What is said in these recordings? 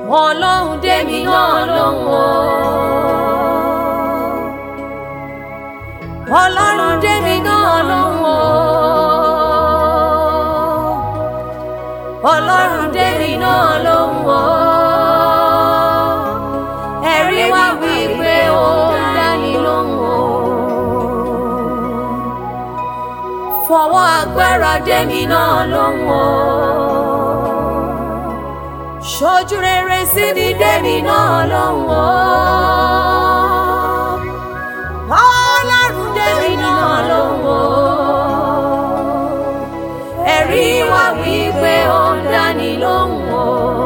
ọlọ́run dèmi náà lóhùn o. ọlọ́run dèmi náà lóhùn o. ọlọ́run dèmi náà lóhùn o. ẹ̀rí wá wí pé ó dání lóhùn o. fọwọ́ agbára dèmi náà lóhùn o. ṣojú rere sí mi dèmi náà lóhùn o. ọlọ́run dèmi náà lóhùn o. ẹ̀rí wá wí pé ó dání lóhùn o.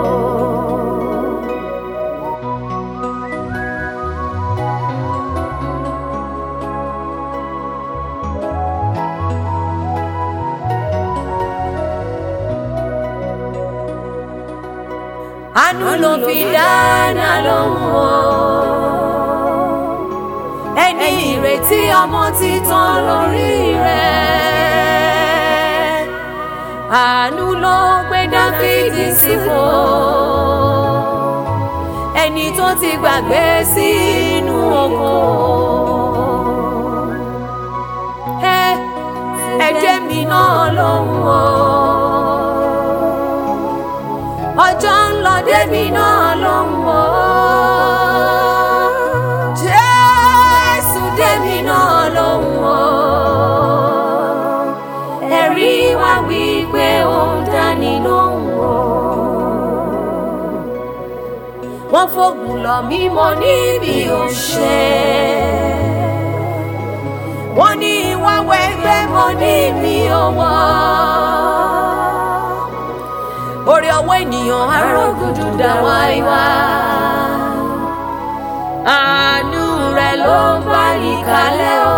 àánú ló fi dáná lóhùn o. ẹni ìrètí ọmọ ti tán lórí rẹ̀. àánú ló gbé dáfídì sípò. ẹni tó ti gbàgbé sínú oko. ẹ ẹ jẹ́ mi náà lóhùn o ọjọ́ ń lọ débi náà ló ń wọ́. Jésù débi náà ló ń wọ́. Ẹ̀rí wá wí pé ó ń dání ló ń wọ́. Wọ́n fògùn lọ mí mo níbi òṣè. Wọ́n ní ìwà wẹ̀gbẹ́ mo níbi owó orí ọwọ́ ènìyàn arógùdù dá wáíwá. àánú rẹ̀ ló ń bá ní kalẹ̀ o.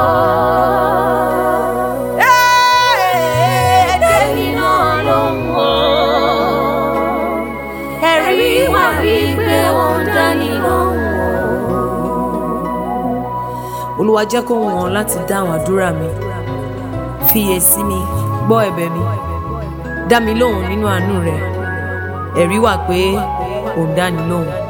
ẹ̀ẹ́dẹ́gbẹ̀rún náà ló ń wọ̀. ẹ̀rí wà wípé ó ń dání lóhùn o. olúwa jẹ́ kó wọ̀n láti dáhùn àdúrà mi fiyè sí mi gbọ́ ẹ̀bẹ̀ mi dá mi lóhùn nínú àánú rẹ ẹ̀rí wà pé ò ń dáni lóhùn